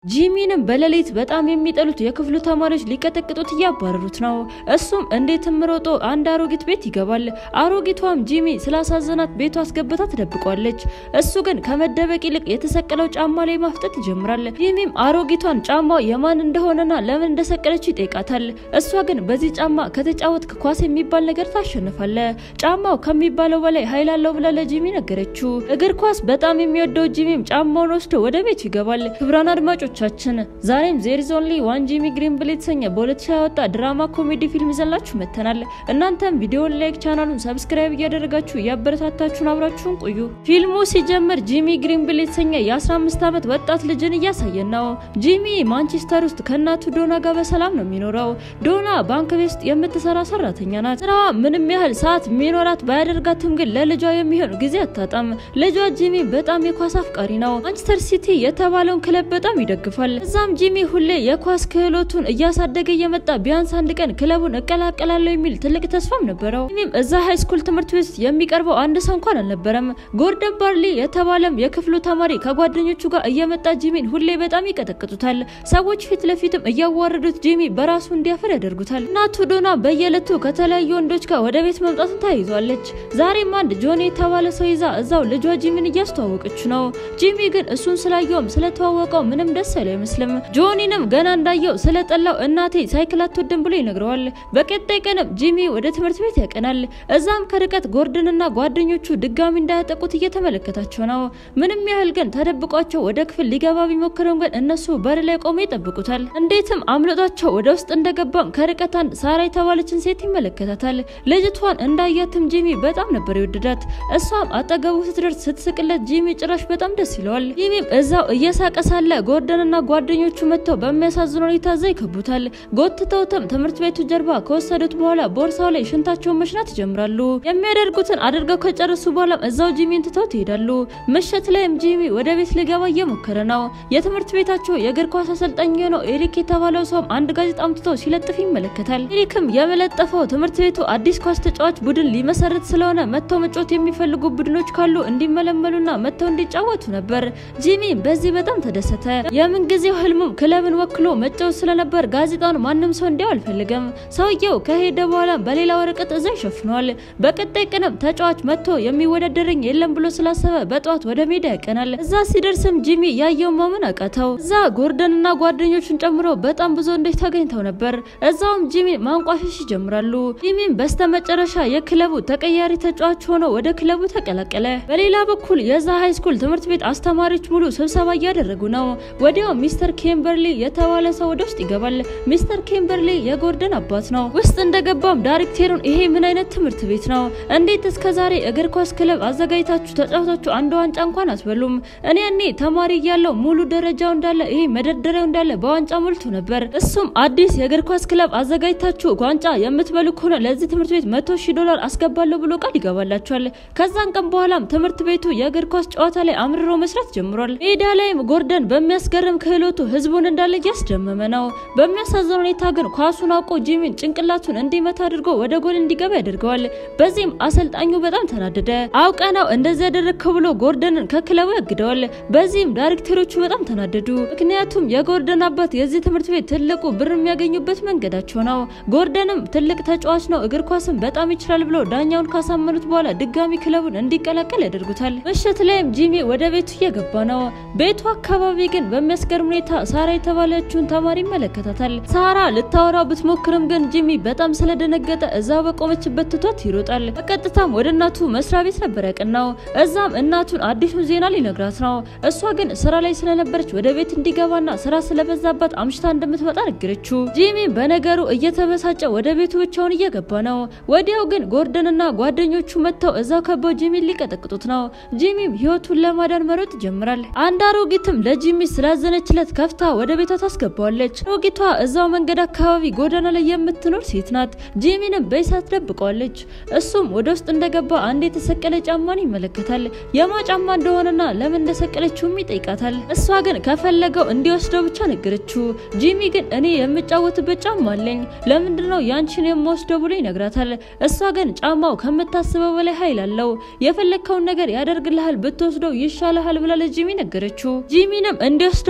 ጂሚንም በሌሊት በጣም የሚጠሉት የክፍሉ ተማሪዎች ሊቀጠቅጡት እያባረሩት ነው። እሱም እንዴትም ሮጦ አንድ አሮጊት ቤት ይገባል። አሮጊቷም ጂሚ ስላሳዘናት ቤቷ አስገብታ ትደብቋለች። እሱ ግን ከመደበቅ ይልቅ የተሰቀለው ጫማ ላይ ማፍጠጥ ይጀምራል። ጂሚም አሮጊቷን ጫማው የማን እንደሆነና ለምን እንደሰቀለችው ይጠይቃታል። እሷ ግን በዚህ ጫማ ከተጫወትክ ኳስ የሚባል ነገር ታሸንፋለ፣ ጫማው ከሚባለው በላይ ኃይል አለው ብላ ለጂሚ ነገረችው። እግር ኳስ በጣም የሚወደው ጂሚም ጫማውን ወስዶ ወደ ቤቱ ይገባል። ክብራን አድማጮች ቻችን ዛሬም ዜር ኢዝ ኦንሊ ዋን ጂሚ ግሪንብል የተሰኘ በ2020 ያወጣ ድራማ ኮሜዲ ፊልም ይዘላችሁ መጥተናል። እናንተም ቪዲዮን ላይክ፣ ቻናሉን ሰብስክራይብ እያደረጋችሁ እያበረታታችሁን አብራችሁን ቆዩ። ፊልሙ ሲጀምር ጂሚ ግሪንብል የተሰኘ የ15 ዓመት ወጣት ልጅን እያሳየን ነው። ጂሚ ማንቸስተር ውስጥ ከእናቱ ዶና ጋር በሰላም ነው የሚኖረው። ዶና ባንክ ቤት ውስጥ የምትሰራ ሰራተኛ ናት። ስራዋ ምንም ያህል ሰዓት የሚኖራት ባያደርጋትም ግን ለልጇ የሚሆን ጊዜ አታጣም። ልጇ ጂሚ በጣም የኳስ አፍቃሪ ነው። ማንቸስተር ሲቲ የተባለውን ክለብ በጣም ይደግፋል ይደግፋል። እዛም ጂሚ ሁሌ የኳስ ክህሎቱን እያሳደገ እየመጣ ቢያንስ አንድ ቀን ክለቡን እቀላቀላለሁ የሚል ትልቅ ተስፋም ነበረው። ጂሚም እዛ ሃይስኩል ትምህርት ቤት የሚቀርበው አንድ ሰው እንኳን አልነበረም። ጎርደን ባርሊ የተባለም የክፍሉ ተማሪ ከጓደኞቹ ጋር እየመጣ ጂሚን ሁሌ በጣም ይቀጠቅጡታል። ሰዎች ፊት ለፊትም እያዋረዱት ጂሚ በራሱ እንዲያፈር ያደርጉታል። እናቱ ዶና በየዕለቱ ከተለያዩ ወንዶች ጋር ወደ ቤት መምጣትን ተያይዟለች። ዛሬም አንድ ጆኒ የተባለ ሰው ይዛ እዛው ልጇ ጂሚን እያስተዋወቀች ነው። ጂሚ ግን እሱን ስላየውም ስለተዋወቀው ምንም ደስ አይለው አይመስልም። ጆኒንም ገና እንዳየው ስለጠላው እናቴ ሳይክል አትወድም ብሎ ይነግረዋል። በቀጣይ ቀንም ጂሚ ወደ ትምህርት ቤት ያቀናል። እዛም ከርቀት ጎርደንና ጓደኞቹ ድጋሚ እንዳያጠቁት እየተመለከታቸው ነው። ምንም ያህል ግን ተደብቋቸው ወደ ክፍል ሊገባ ቢሞክርም ግን እነሱ በር ላይ ቆመው ይጠብቁታል። እንዴትም አምልጧቸው ወደ ውስጥ እንደገባም ከርቀት አንድ ሳራ የተባለችን ሴት ይመለከታታል። ልጅቷን እንዳያትም ጂሚ በጣም ነበር የወደዳት። እሷም አጠገቡ ስትደርስ ስትስቅለት ጂሚ ጭራሽ በጣም ደስ ይለዋል። ጂሚም እዛው እየሳቀ ሳለ ጎርደንና ጓደኞቹ መጥተው በሚያሳዝን ሁኔታ እዛ ይከቡታል። ጎትተውትም ትምህርት ቤቱ ጀርባ ከወሰዱት በኋላ ቦርሳው ላይ ሽንታቸውን መሽናት ይጀምራሉ። የሚያደርጉትን አድርገው ከጨረሱ በኋላም እዛው ጂሚን ትተው ይሄዳሉ። ምሽት ላይም ጂሚ ወደ ቤት ሊገባ እየሞከረ ነው። የትምህርት ቤታቸው የእግር ኳስ አሰልጣኝ የሆነው ኤሪክ የተባለው ሰውም አንድ ጋዜጣ አምጥቶ ሲለጥፍ ይመለከታል። ኤሪክም የመለጠፈው ትምህርት ቤቱ አዲስ ኳስ ተጫዋች ቡድን ሊመሰርት ስለሆነ መጥተው መጫወት የሚፈልጉ ቡድኖች ካሉ እንዲመለመሉና መጥተው እንዲጫወቱ ነበር። ጂሚ በዚህ በጣም ተደሰተ። የምን ጊዜው ህልሙም ክለብን ወክሎ መጫወት ስለነበር ጋዜጣውን ማንም ሰው እንዲያው አልፈልግም። ሰውየው ከሄደ በኋላ በሌላ ወረቀት እዛ ይሸፍነዋል። በቀጣይ ቀንም ተጫዋች መጥቶ የሚወዳደረኝ የለም ብሎ ስላሰበ በጠዋት ወደ ሜዳ ያቀናል። እዛ ሲደርስም ጂሚ ያየው ማመን አቃተው። እዛ ጎርደንና ጓደኞቹን ጨምሮ በጣም ብዙ ወንዶች ተገኝተው ነበር። እዛውም ጂሚ ማንቋሸሽ ይጀምራሉ። ጂሚም በስተመጨረሻ የክለቡ ተቀያሪ ተጫዋች ሆኖ ወደ ክለቡ ተቀላቀለ። በሌላ በኩል የዛ ሃይስኩል ትምህርት ቤት አስተማሪዎች ሙሉ ስብሰባ እያደረጉ ነው። ወዲያው ሚስተር ኬምበርሊ የተባለ ሰው ወደ ውስጥ ይገባል። ሚስተር ኬምበርሊ የጎርደን አባት ነው። ውስጥ እንደገባም ዳይሬክተሩን ይሄ ምን አይነት ትምህርት ቤት ነው? እንዴት እስከ ዛሬ እግር ኳስ ክለብ አዘጋጅታችሁ ተጫውታችሁ አንድ ዋንጫ እንኳን አትበሉም? እኔ ያኔ ተማሪ እያለው ሙሉ ደረጃው እንዳለ ይሄ መደርደሪያው እንዳለ በዋንጫ ሞልቶ ነበር። እሱም አዲስ የእግር ኳስ ክለብ አዘጋጅታችሁ ዋንጫ የምትበሉ ከሆነ ለዚህ ትምህርት ቤት መቶ ሺህ ዶላር አስገባለሁ ብሎ ቃል ይገባላቸዋል። ከዛን ቀን በኋላም ትምህርት ቤቱ የእግር ኳስ ጨዋታ ላይ አምርሮ መስራት ጀምሯል። ሜዳ ላይም ጎርደን በሚያስገርም ክህሎቱ ህዝቡን እንዳለ እያስደመመ ነው። በሚያሳዝን ሁኔታ ግን ኳሱን አውቆ ጂሚን ጭንቅላቱን እንዲመታ አድርጎ ወደ ጎል እንዲገባ ያደርገዋል። በዚህም አሰልጣኙ በጣም ተናደደ። አውቀ ነው እንደዚህ ያደረግከው ብሎ ጎርደንን ከክለቡ ያግደዋል። በዚህም ዳይሬክተሮቹ በጣም ተናደዱ። ምክንያቱም የጎርደን አባት የዚህ ትምህርት ቤት ትልቁ ብር የሚያገኙበት መንገዳቸው ነው። ጎርደንም ትልቅ ተጫዋች ነው፣ እግር ኳስም በጣም ይችላል ብሎ ዳኛውን ካሳመኑት በኋላ ድጋሚ ክለቡን እንዲቀላቀል ያደርጉታል። ምሽት ላይም ጂሚ ወደ ቤቱ እየገባ ነው። ቤቱ አካባቢ ግን በሚያስገርም ሁኔታ ሳራ የተባለችውን ተማሪ ይመለከታታል። ሳራ ልታወራው ብትሞክርም ግን ጂሚ በጣም ስለደነገጠ እዛው በቆመችበት ትቷት ይሮጣል። በቀጥታም ወደ እናቱ መስሪያ ቤት ነበር ያቀናው። እዛም እናቱን አዲሱን ዜና ሊነግራት ነው። እሷ ግን ስራ ላይ ስለነበረች ወደ ቤት እንዲገባና ስራ ስለበዛባት አምሽታ እንደምትመጣ ነገረችው። ጂሚ በነገሩ እየተበሳጨ ወደ ቤቱ ብቻውን እየገባ ነው። ወዲያው ግን ጎርደንና ጓደኞቹ መጥተው እዛው ከበው ጂሚን ሊቀጠቅጡት ነው። ጂሚም ህይወቱን ለማዳን መሮጥ ይጀምራል። አንድ አሮጊትም ለጂሚ ስላዘነችለት ከፍታ ወደ ቤቷ ታስገባዋለች። አሮጊቷ እዛው መንገድ አካባቢ ጎዳና ላይ የምትኖር ሴት ናት። ጂሚንም በእሳት ደብቀዋለች። እሱም ወደ ውስጥ እንደገባ አንድ የተሰቀለ ጫማን ይመለከታል። የማ ጫማ እንደሆነና ለምን እንደሰቀለችውም ይጠይቃታል። እሷ ግን ከፈለገው እንዲወስደው ብቻ ነገረችው። ጂሚ ግን እኔ የምጫወትበት ጫማ አለኝ፣ ለምንድን ነው ያንቺን የምወስደው ብሎ ይነግራታል። እሷ ግን ጫማው ከምታስበው በላይ ኃይል አለው፣ የፈለግከውን ነገር ያደርግልሃል፣ ብትወስደው ይሻልሃል ብላ ለጂሚ ነገረችው። ጂሚንም እንዲወስደው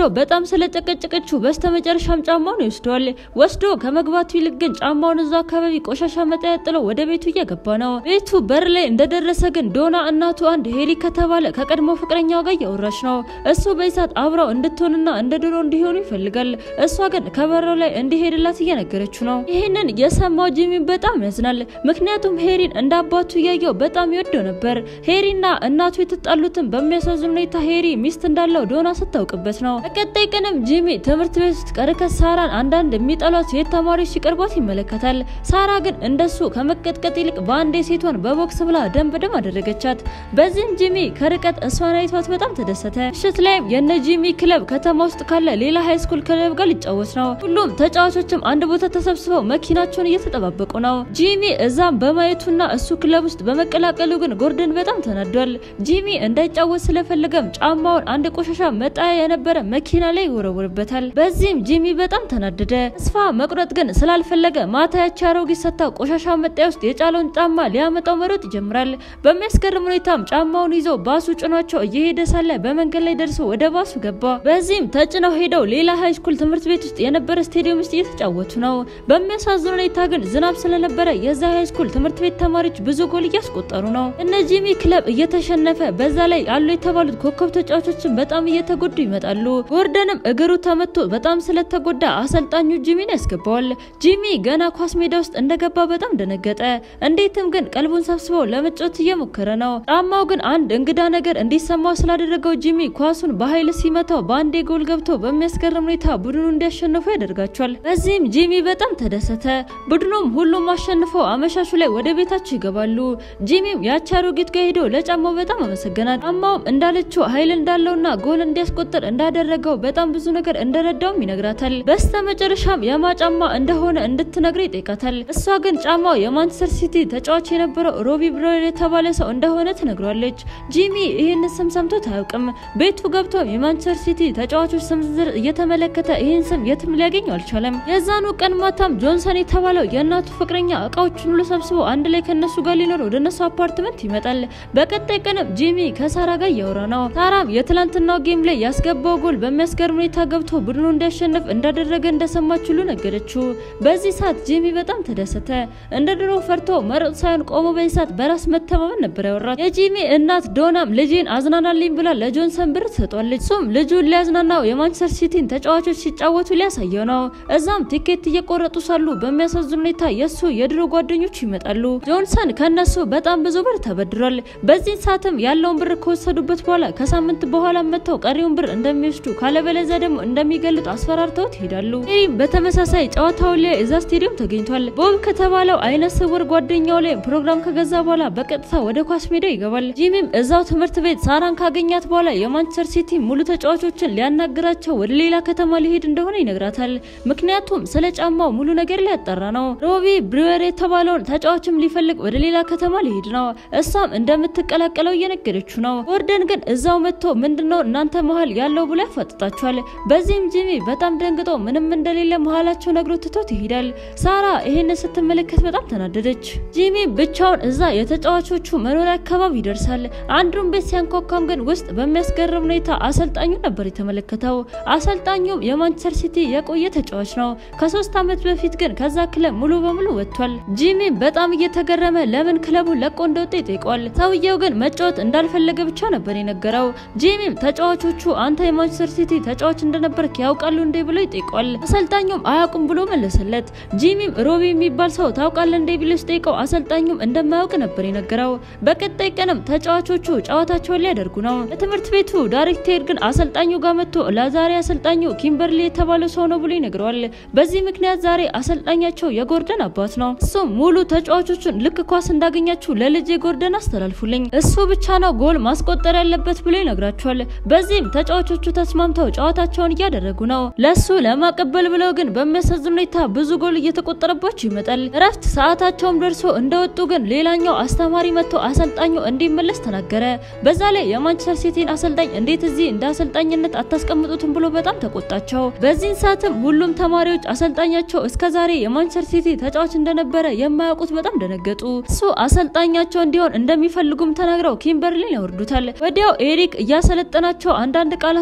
በጣም ስለጨቀጨቀችው በስተመጨረሻም ጫማውን ይወስደዋል። ወስዶ ከመግባቱ ይልቅ ግን ጫማውን እዛ አካባቢ ቆሻሻ መጣያ ጥሎ ወደ ቤቱ እየገባ ነው። ቤቱ በር ላይ እንደደረሰ ግን ዶና እናቱ አንድ ሄሊ ከተባለ ከቀድሞ ፍቅረኛው ጋር እያወራች ነው። እሱ በይሳት አብረው እንድትሆንና እንደ ድሮ እንዲሆኑ ይፈልጋል። እሷ ግን ከበረው ላይ እንዲሄድላት እየነገረችው ነው። ይህንን የሰማው ጂሚ በጣም ያዝናል። ምክንያቱም ሄሪን እንደ አባቱ እያየው በጣም ይወደው ነበር። ሄሪና እናቱ የተጣሉትን በሚያሳዝን ሁኔታ ሄሪ ሚስት እንዳለው ዶና ስታውቅበት ነው። በቀጣይ ቀንም ጂሚ ትምህርት ቤት ውስጥ ከርቀት ሳራን አንዳንድ የሚጠሏት ሴት ተማሪዎች ሲቀርቧት ይመለከታል። ሳራ ግን እንደሱ ከመቀጥቀጥ ይልቅ በአንዴ ሴቷን በቦክስ ብላ ደም በደም አደረገቻት። በዚህም ጂሚ ከርቀት እሷን አይቷት በጣም ተደሰተ። ምሽት ላይም የነ ጂሚ ክለብ ከተማ ውስጥ ካለ ሌላ ሃይስኩል ክለብ ጋር ሊጫወት ነው። ሁሉም ተጫዋቾችም አንድ ቦታ ተሰብስበው መኪናቸውን እየተጠባበቁ ነው። ጂሚ እዛም በማየቱና እሱ ክለብ ውስጥ በመቀላቀሉ ግን ጎርደን በጣም ተናዷል። ጂሚ እንዳይጫወት ስለፈለገም ጫማውን አንድ ቆሻሻ መጣያ የነበረ መኪና ላይ ይወረውርበታል። በዚህም ጂሚ በጣም ተናደደ። ተስፋ መቁረጥ ግን ስላልፈለገ ማታ ያቺ አሮጊት ሰታ ቆሻሻ መጣያ ውስጥ የጫለውን ጫማ ሊያመጣው መሮጥ ይጀምራል። በሚያስገርም ሁኔታም ጫማውን ይዞ ባሱ ጭኗቸው እየሄደ ሳለ በመንገድ ላይ ደርሶ ወደ ባሱ ገባ። በዚህም ተጭነው ሄደው ሌላ ሃይስኩል ትምህርት ቤት ውስጥ የነበረ ስቴዲየም ውስጥ እየተጫወቱ ነው። በሚያሳዝን ሁኔታ ግን ዝናብ ስለነበረ የዛ ሃይስኩል ትምህርት ቤት ተማሪዎች ብዙ ጎል እያስቆጠሩ ነው። እነ ጂሚ ክለብ እየተሸነፈ በዛ ላይ ያሉ የተባሉት ኮከብ ተጫዋቾችን በጣም እየተጎዱ ይመጣሉ። ጎርደንም እግሩ ተመቶ በጣም ስለተጎዳ አሰልጣኙ ጂሚን ያስገባዋል። ጂሚ ገና ኳስ ሜዳ ውስጥ እንደገባ በጣም ደነገጠ። እንዴትም ግን ቀልቡን ሰብስበው ለመጫወት እየሞከረ ነው። ጫማው ግን አንድ እንግዳ ነገር እንዲሰማው ስላደረገው ጂሚ ኳሱን በኃይል ሲመታው በአንዴ ጎል ገብቶ በሚያስገርም ሁኔታ ቡድኑ እንዲያሸንፉ ያደርጋቸዋል። በዚህም ጂሚ በጣም ተደሰተ። ቡድኑም ሁሉም አሸንፈው አመሻሹ ላይ ወደ ቤታቸው ይገባሉ። ጂሚም ያቺ አሮጊት ጋር ሄዶ ለጫማው በጣም አመሰገናት። ጫማውም እንዳለችው ኃይል እንዳለውና ጎል እንዲያስቆጥር እንዳደረገው በጣም ብዙ ነገር እንደረዳውም ይነግራታል። በስተ መጨረሻም የማ ጫማ እንደሆነ እንድትነግረ ይጠይቃታል። እሷ ግን ጫማው የማንቸስተር ሲቲ ተጫዋች የነበረው ሮቢ ብሮይር የተባለ ሰው እንደሆነ ትነግሯለች። ጂሚ ይህን ስም ሰምቶት አያውቅም። ቤቱ ገብቶ የማንቸስተር ሲቲ ተጫዋቾች ስም ዝርዝር እየተመለከተ ይህን ስም የትም ሊያገኘው አልቻለም። የዛኑ ቀን ማታም ጆንሰን የተባለው የእናቱ ፍቅረኛ እቃዎችን ሁሉ ሰብስቦ አንድ ላይ ከነሱ ጋር ሊኖር ወደ እነሱ አፓርትመንት ይመጣል። በቀጣይ ቀንም ጂሚ ከሳራ ጋር እያወራ ነው። ሳራም የትላንትናው ጌም ላይ ያስገባው ጎል በሚያስገርም ሁኔታ ገብቶ ቡድኑ እንዲያሸንፍ እንዳደረገ እንደሰማች ሁሉ ነገረችው። በዚህ ሰዓት ጂሚ በጣም ተደሰተ። እንደ ድሮ ፈርቶ መሮጥ ሳይሆን ቆሞ በዚህ ሰዓት በራስ መተማመን ነበር ያወራት። የጂሚ እናት ዶናም ልጄን አዝናናልኝ ብላ ለጆንሰን ብር ትሰጧለች። እሱም ልጁን ሊያዝናናው የማንቸስተር ሲቲን ተጫዋቾች ሲጫወቱ ሊያሳየው ነው። እዛም ቲኬት እየቆረጡ ሳሉ በሚያሳዝን ሁኔታ የእሱ የድሮ ጓደኞች ይመጣሉ። ጆንሰን ከነሱ በጣም ብዙ ብር ተበድሯል። በዚህ ሰዓትም ያለውን ብር ከወሰዱበት በኋላ ከሳምንት በኋላ መጥተው ቀሪውን ብር እንደሚወስዱ ካለበለዚያ ደግሞ እንደሚገሉት አስፈራርተውት ይሄዳሉ። ሄሪም በተመሳሳይ ጨዋታው ላይ እዛ ስቴዲየም ተገኝቷል። ቦብ ከተባለው አይነ ስውር ጓደኛው ላይ ፕሮግራም ከገዛ በኋላ በቀጥታ ወደ ኳስ ሜዳ ይገባል። ጂሚም እዛው ትምህርት ቤት ሳራን ካገኛት በኋላ የማንቸስተር ሲቲ ሙሉ ተጫዋቾችን ሊያናግራቸው ወደ ሌላ ከተማ ሊሄድ እንደሆነ ይነግራታል። ምክንያቱም ስለ ጫማው ሙሉ ነገር ሊያጠራ ነው። ሮቢ ብሩዌር የተባለውን ተጫዋችም ሊፈልግ ወደ ሌላ ከተማ ሊሄድ ነው። እሷም እንደምትቀላቀለው እየነገረችው ነው። ጎርደን ግን እዛው መጥቶ ምንድነው እናንተ መሀል ያለው ብሎ ያፋጥጣቸዋል። በዚህም ጂሚ በጣም ደንግጦ ምንም እንደሌለ መሀላቸው ነግሮ ትቶት ይሄዳል። ሳራ ይህን ስትመለከት በጣም ተናደደች። ጂሚ ብቻውን እዛ የተጫዋቾቹ መኖሪያ አካባቢ ይደርሳል። አንዱን ቤት ሲያንኳኳም ግን ውስጥ በሚያስገርም ሁኔታ አሰልጣኙ ነበር የተመለከተው። አሰልጣኙም የማንቸስተር ሲቲ የቆየ ተጫዋች ነው። ከሶስት ዓመት በፊት ግን ከዛ ክለብ ሙሉ በሙሉ ወጥቷል። ጂሚ በጣም እየተገረመ ለምን ክለቡን ለቆ እንደወጣ ይጠይቋል። ሰውየው ግን መጫወት እንዳልፈለገ ብቻ ነበር የነገረው። ጂሚም ተጫዋቾቹ አንተ የማንቸስተር ሲቲ ተጫዋች እንደነበርክ ያውቃሉ እንዴ ብሎ ይጠይቋል። አሰልጣኙም አያውቁም ብሎ መለሰለት። ጂሚም ሮቢ የሚባል ሰው ታውቃለህ እንዴ ብሎ ሲጠይቀው አሰልጣኙም እንደማያውቅ ነበር የነገረው። በቀጣይ ቀንም ተጫዋቾቹ ጨዋታቸውን ሊያደርጉ ነው። ለትምህርት ቤቱ ዳይሬክተር ግን አሰልጣኙ ጋር መጥቶ ለዛሬ አሰልጣኙ ኪምበርሊ የተባለው ሰው ነው ብሎ ይነግረዋል። በዚህ ምክንያት ዛሬ አሰልጣኛቸው የጎርደን አባት ነው። እሱም ሙሉ ተጫዋቾቹን ልክ ኳስ እንዳገኛችሁ ለልጅ የጎርደን አስተላልፉልኝ፣ እሱ ብቻ ነው ጎል ማስቆጠር ያለበት ብሎ ይነግራቸዋል። በዚህም ተጫዋቾቹ ተስማምተው ጨዋታቸውን እያደረጉ ነው። ለሱ ለማቀበል ብለው ግን በሚያሳዝን ሁኔታ ብዙ ጎል እየተቆጠረባቸው ይመጣል። እረፍት ሰዓታቸውም ደርሶ እንደወጡ ግን ሌላኛው አስተማሪ መጥቶ አሰልጣኙ እንዲመለስ ተናገረ። በዛ ላይ የማንቸስተር ሲቲን አሰልጣኝ እንዴት እዚህ እንደ አሰልጣኝነት አታስቀምጡትም ብሎ በጣም ተቆጣቸው። በዚህን ሰዓትም ሁሉም ተማሪዎች አሰልጣኛቸው እስከዛሬ የማንቸስተር ሲቲ ተጫዋች እንደነበረ የማያውቁት በጣም ደነገጡ። እሱ አሰልጣኛቸው እንዲሆን እንደሚፈልጉም ተናግረው ኪምበርሊን ያወርዱታል። ወዲያው ኤሪክ እያሰለጠናቸው አንዳንድ ቃላቶችም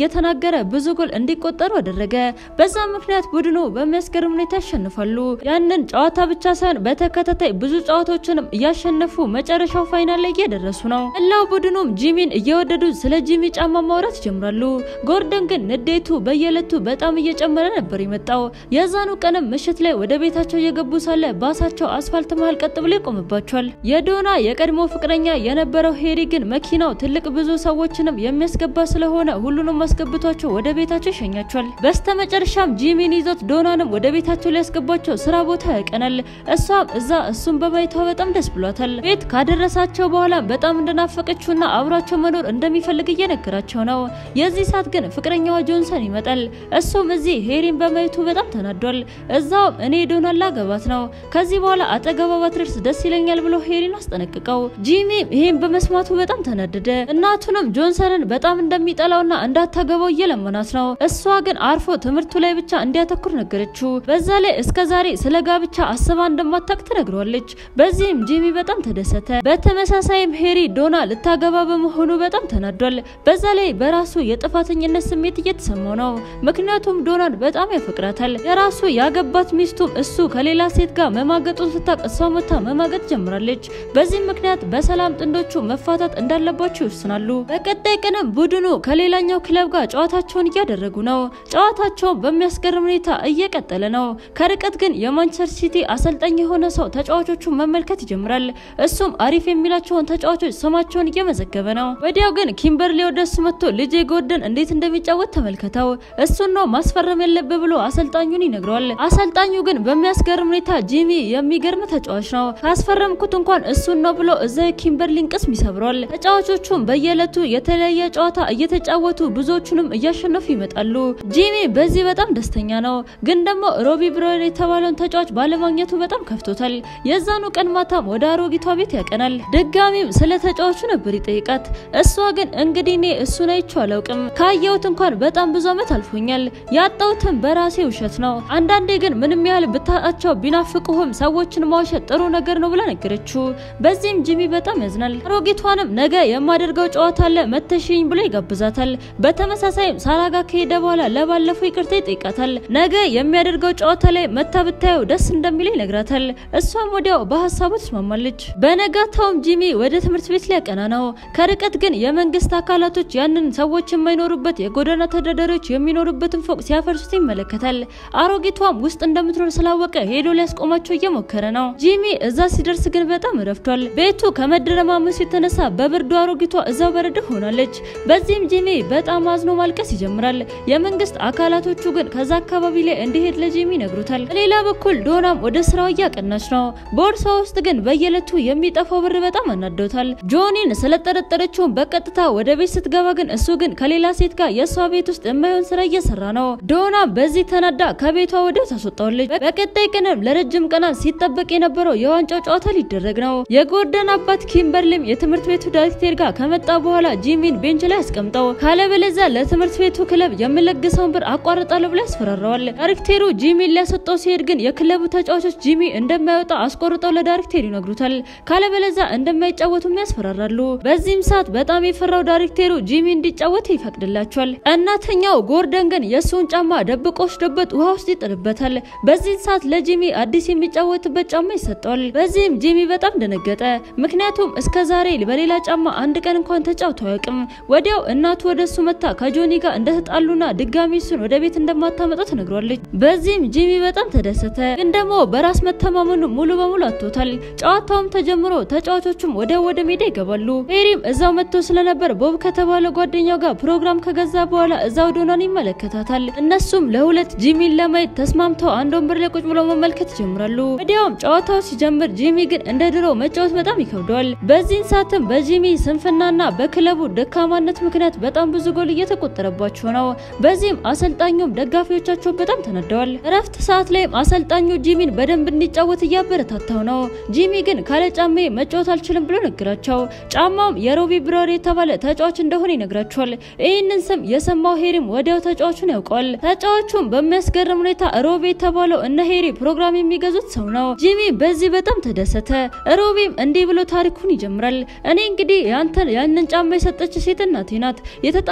እየተናገረ ብዙ ጎል እንዲቆጠሩ አደረገ። በዛ ምክንያት ቡድኑ በሚያስገርም ሁኔታ ያሸንፋሉ። ያንን ጨዋታ ብቻ ሳይሆን በተከታታይ ብዙ ጨዋታዎችንም እያሸነፉ መጨረሻው ፋይናል ላይ እየደረሱ ነው። መላው ቡድኑም ጂሚን እየወደዱ ስለ ጂሚ ጫማ ማውራት ይጀምራሉ። ጎርደን ግን ንዴቱ በየዕለቱ በጣም እየጨመረ ነበር የመጣው። የዛኑ ቀንም ምሽት ላይ ወደ ቤታቸው እየገቡ ሳለ ባሳቸው አስፋልት መሀል ቀጥ ብሎ ይቆምባቸዋል። የዶና የቀድሞ ፍቅረኛ የነበረው ሄሪ ግን መኪናው ትልቅ ብዙ ሰዎችንም የሚያስገባ ስለሆነ ሁሉንም አስገብቷቸው ወደ ቤታቸው ይሸኛቸዋል። በስተመጨረሻም ጂሚን ይዞት ዶናንም ወደ ቤታቸው ሊያስገባቸው ስራ ቦታ ያቀናል። እሷም እዛ እሱን በማየቷ በጣም ደስ ብሏታል። ቤት ካደረሳቸው በኋላ በጣም እንደናፈቀችውና አብሯቸው መኖር እንደሚፈልግ እየነገራቸው ነው። የዚህ ሰዓት ግን ፍቅረኛዋ ጆንሰን ይመጣል። እሱም እዚህ ሄሪን በማየቱ በጣም ተናዷል። እዛውም እኔ ዶናን ላገባት ነው ከዚህ በኋላ አጠገቧ ባትደርስ ደስ ይለኛል ብሎ ሄሪን አስጠነቅቀው፣ ጂሚም ይሄን በመስማቱ በጣም ተናደደ። እናቱንም ጆንሰንን በጣም እንደሚጠላውና እንዳታገባው እየለመናት ነው። እሷ ግን አርፎ ትምህርቱ ላይ ብቻ እንዲያተኩር ነገረችው። በዛ ላይ እስከ ዛሬ ስለ ጋብቻ አስባ እንደማታውቅ ትነግረዋለች። በዚህም ጂሚ በጣም ተደሰተ። በተመሳሳይም ሄሪ ዶና ልታገባ በመሆኑ በጣም ተናዷል። በዛ ላይ በራሱ የጥፋተኝነት ስሜት እየተሰማው ነው። ምክንያቱም ዶናን በጣም ያፈቅራታል። የራሱ ያገባት ሚስቱም እሱ ከሌላ ሴት ጋር መማገጡን ስታቅ እሷ መታ መማገጥ ጀምራለች። በዚህም ምክንያት በሰላም ጥንዶቹ መፋታት እንዳለባቸው ይወስናሉ። በቀጣይ ቀንም ቡድኑ ከሌላኛው ክለብ ጋር ጨዋታቸውን እያደረጉ ነው። ጨዋታቸውን በሚያስገርም ሁኔታ እየቀጠለ ነው። ከርቀት ግን የማንቸስተር ሲቲ አሰልጣኝ የሆነ ሰው ተጫዋቾቹን መመልከት ይጀምራል። እሱም አሪፍ የሚላቸውን ተጫዋቾች ስማቸውን እየመዘገበ ነው። ወዲያው ግን ኪምበርሊ ወደሱ መጥቶ ልጄ ጎርደን እንዴት እንደሚጫወት ተመልከተው፣ እሱን ነው ማስፈረም ያለብህ ብሎ አሰልጣኙን ይነግረዋል። አሰልጣኙ ግን በሚያስገርም ሁኔታ ጂሚ የሚገርም ተጫዋች ነው፣ ካስፈረምኩት እንኳን እሱን ነው ብሎ እዛ የኪምበርሊን ቅስም ይሰብረዋል። ተጫዋቾቹም በየዕለቱ የተለያየ ጨዋታ እየተጫወቱ ብዙዎቹንም እያሸነፉ ይመጣሉ። ጂሚ በዚህ በጣም ደስተኛ ነው። ግን ደግሞ ሮቢ ብሮን የተባለውን ተጫዋች ባለማግኘቱ በጣም ከፍቶታል። የዛኑ ቀን ማታም ወደ አሮጊቷ ቤት ያቀናል። ድጋሚም ስለ ተጫዋቹ ነበር ይጠይቃት። እሷ ግን እንግዲህ እኔ እሱን አይቼው አላውቅም፣ ካየሁት እንኳን በጣም ብዙ ዓመት አልፎኛል። ያጣሁትም በራሴ ውሸት ነው። አንዳንዴ ግን ምንም ያህል ብታጣቸው ቢናፍቁህም ሰዎችን ማውሸት ጥሩ ነገር ነው ብላ ነገረችው። በዚህም ጂሚ በጣም ያዝናል። አሮጊቷንም ነገ የማደርገው ጨዋታ አለ መተሽኝ ብሎ ይጋብዛታል። በተመሳሳይም ሳራ ጋር ከሄደ በኋላ ለባለፈው ይቅርታ ይጠይቃታል። ነገ የሚያደርገው ጨዋታ ላይ መታ ብታየው ደስ እንደሚለው ይነግራታል። እሷም ወዲያው በሀሳቡ ትስማማለች። በነጋታውም ጂሚ ወደ ትምህርት ቤት ሊያቀና ነው። ከርቀት ግን የመንግስት አካላቶች ያንን ሰዎች የማይኖሩበት የጎዳና ተዳዳሪዎች የሚኖሩበትን ፎቅ ሲያፈርሱት ይመለከታል። አሮጊቷም ውስጥ እንደምትኖር ስላወቀ ሄዶ ሊያስቆማቸው እየሞከረ ነው። ጂሚ እዛ ሲደርስ ግን በጣም ረፍቷል። ቤቱ ከመደረማመሱ የተነሳ በብርዱ አሮጊቷ እዛው በረድ ሆናለች። በዚህም ጂሚ በጣም አዝኖ ማልቀስ ይጀምራል። የመንግስት አካላቶቹ ግን ከዛ አካባቢ ላይ እንዲሄድ ለጂሚ ይነግሩታል። በሌላ በኩል ዶናም ወደ ስራው እያቀናች ነው። ቦርሳ ውስጥ ግን በየዕለቱ የሚጠፋው ብር በጣም አናዶታል። ጆኒን ስለጠረጠረችውን በቀጥታ ወደ ቤት ስትገባ ግን እሱ ግን ከሌላ ሴት ጋር የእሷ ቤት ውስጥ የማይሆን ስራ እየሰራ ነው። ዶና በዚህ ተናዳ ከቤቷ ወዲያው ታስወጣዋለች። በቀጣይ ቀንም ለረጅም ቀናት ሲጠበቅ የነበረው የዋንጫው ጨዋታ ሊደረግ ነው። የጎርደን አባት ኪምበርሊም የትምህርት ቤቱ ዳይሬክተር ጋር ከመጣ በኋላ ጂሚን ቤንች ላይ አስቀምጠው ካለበለዚያ ለትምህርት ቤቱ ክለብ የምለግሰውን ብር አቋርጣለሁ ብሎ ያስፈራረዋል። ዳይሬክተሩ ጂሚን ሊያሰጠው ሲሄድ ግን የክለቡ ተጫዋቾች ጂሚ እንደማይወጣ አስቆርጠው ለዳይሬክተሩ ይነግሩታል። ካለበለዚያ እንደማይጫወቱም ያስፈራራሉ። በዚህም ሰዓት በጣም የፈራው ዳይሬክተሩ ጂሚ እንዲጫወት ይፈቅድላቸዋል። እናተኛው ጎርደን ግን የእሱን ጫማ ደብቆ ወስዶበት ውሃ ውስጥ ይጥልበታል። በዚህ ሰዓት ለጂሚ አዲስ የሚጫወትበት ጫማ ይሰጠዋል። በዚህም ጂሚ በጣም ደነገጠ። ምክንያቱም እስከ ዛሬ በሌላ ጫማ አንድ ቀን እንኳን ተጫውቶ አያውቅም። ወዲያው እናቱ ወደ እሱ መታ ከጆኒ ጋር እንደተጣሉና ድጋሚ እሱን ወደ ቤት እንደማታመጣው ትነግሯለች። በዚህም ጂሚ በጣም ተደሰተ። ግን ደግሞ በራስ መተማመኑ ሙሉ በሙሉ አጥቶታል። ጨዋታውም ተጀምሮ ተጫዋቾቹም ወዲያው ወደ ሜዳ ይገባሉ። ሄሪም እዛው መጥቶ ስለነበር ቦብ ከተባለ ጓደኛው ጋር ፕሮግራም ከገዛ በኋላ እዛው ዶናን ይመለከታታል። እነሱም ለሁለት ጂሚን ለማየት ተስማምተው አንድ ወንበር ላይ ቁጭ ብለው መመልከት ይጀምራሉ። ወዲያውም ጨዋታው ሲጀምር ጂሚ ግን እንደ ድሮ መጫወት በጣም ይከብደዋል። በዚህን ሰዓትም በጂሚ ስንፍናና በክለቡ ደካማነት ምክንያት በጣም ብዙ ጎል እየተቆጠረባቸው ነው። በዚህም አሰልጣኙም ደጋፊዎቻቸው በጣም ተነደዋል። እረፍት ሰዓት ላይም አሰልጣኙ ጂሚን በደንብ እንዲጫወት እያበረታታው ነው። ጂሚ ግን ካለ ጫሜ መጫወት አልችልም ብሎ ነገራቸው። ጫማውም የሮቢ ብራር የተባለ ተጫዋች እንደሆነ ይነግራቸዋል። ይህንን ስም የሰማው ሄሪም ወዲያው ተጫዋቹን ያውቀዋል። ተጫዋቹም በሚያስገርም ሁኔታ ሮቢ የተባለው እነ ሄሪ ፕሮግራም የሚገዙት ሰው ነው። ጂሚ በዚህ በጣም ተደሰተ። ሮቢም እንዲህ ብሎ ታሪኩን ይጀምራል። እኔ እንግዲህ ያንተን ያንን ጫማ የሰጠች ሴት እናቴ ናት። የተጣላ ነው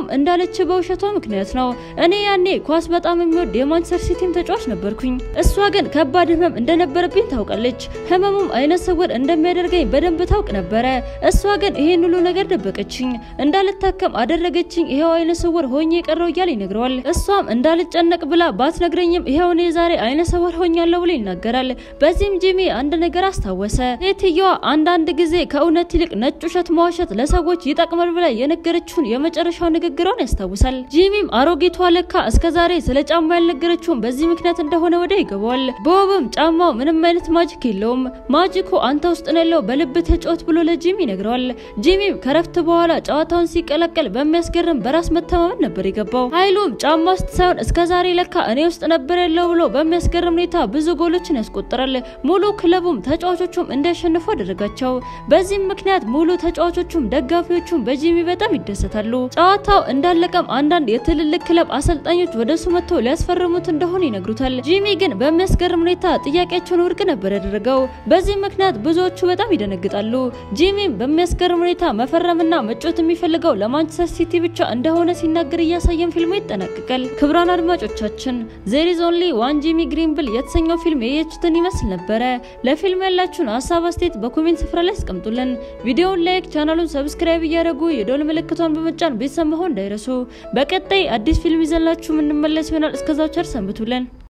ያውም እንዳለች በውሸቷ ምክንያት ነው። እኔ ያኔ ኳስ በጣም የሚወድ የማንቸስተር ሲቲም ተጫዋች ነበርኩኝ። እሷ ግን ከባድ ህመም እንደነበረብኝ ታውቃለች። ህመሙም አይነ ስውር እንደሚያደርገኝ በደንብ ታውቅ ነበረ። እሷ ግን ይሄን ሁሉ ነገር ደበቀችኝ። እንዳልታከም አደረገችኝ። ይሄው አይነ ስውር ሆኜ የቀረው እያለ ይነግረዋል። እሷም እንዳልጨነቅ ብላ ባትነግረኝም ይሄው እኔ ዛሬ አይነ ስውር ሆኛለሁ ብሎ ይናገራል። በዚህም ጂሚ አንድ ነገር አስታወሰ። ሴትየዋ አንዳንድ ጊዜ ከእውነት ይልቅ ነጭ ውሸት መዋሸት ለሰዎች ይጠቅማል ብላ የነገረችውን የመጨረሻው ንግግሯን ያስታውሳል። ጂሚም አሮጊቷ ለካ እስከዛሬ ስለ ጫማ ያልነገረችውን በዚህ ምክንያት እንደሆነ ወደ ይገባዋል። ቦብም ጫማው ምንም አይነት ማጂክ የለውም፣ ማጂኩ አንተ ውስጥ ነው ያለው፣ በልብ ተጫወት ብሎ ለጂሚ ይነግረዋል። ጂሚም ከረፍት በኋላ ጨዋታውን ሲቀላቀል በሚያስገርም በራስ መተማመን ነበር የገባው። ኃይሉም ጫማ ውስጥ ሳይሆን እስከዛሬ ለካ እኔ ውስጥ ነበር ያለው ብሎ በሚያስገርም ሁኔታ ብዙ ጎሎችን ያስቆጥራል። ሙሉ ክለቡም ተጫዋቾቹም እንዲያሸንፉ አደረጋቸው። በዚህም ምክንያት ሙሉ ተጫዋቾቹም ደጋፊዎቹም በጂሚ በጣም ይደሰታሉ። ጨዋታው እንዳለቀም አንዳንድ የትልልቅ ክለብ አሰልጣኞች ወደ እሱ መጥተው ሊያስፈርሙት እንደሆነ ይነግሩታል። ጂሚ ግን በሚያስገርም ሁኔታ ጥያቄያቸውን ውድቅ ነበር ያደረገው። በዚህ ምክንያት ብዙዎቹ በጣም ይደነግጣሉ። ጂሚም በሚያስገርም ሁኔታ መፈረምና መጮት የሚፈልገው ለማንቸስተር ሲቲ ብቻ እንደሆነ ሲናገር እያሳየን ፊልሙ ይጠናቀቃል። ክቡራን አድማጮቻችን ዜር ኢዝ ኦንሊ ዋን ጂሚ ግሪንብል የተሰኘው ፊልም የየችትን ይመስል ነበረ። ለፊልም ያላችሁን ሀሳብ አስተያየት በኮሜንት ስፍራ ላይ አስቀምጡልን። ቪዲዮውን ላይክ፣ ቻናሉን ሰብስክራይብ እያደረጉ የደወል ምልክቷን በመጫን ቤተሰብ መሆን እንዳይረሱ። በቀጣይ አዲስ ፊልም ይዘላችሁ የምንመለስ ይሆናል። እስከዛው ቸር ሰንብቱልን።